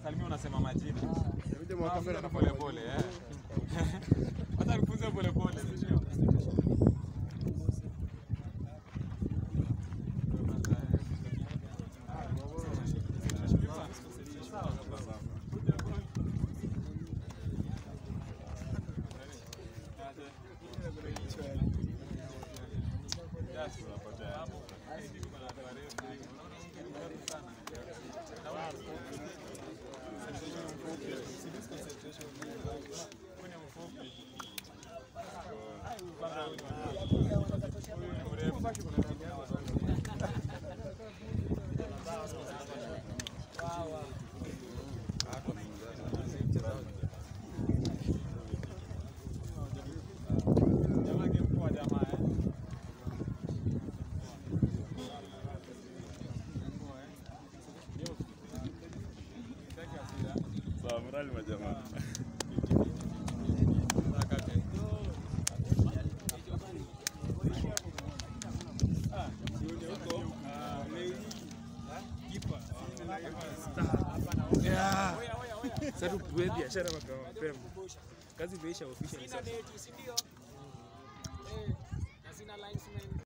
unasalimia unasema majina. Inabidi mwaka mbele Funza pole pole eh. Hata nifunze pole pole. sio? Jamaa game poa jamaa eh. Sawa, morali majamaa. Sasa tuwe biashara mapema mapema. Kazi imeisha officially sasa. Sina neti, si ndio? Eh, na sina linesman.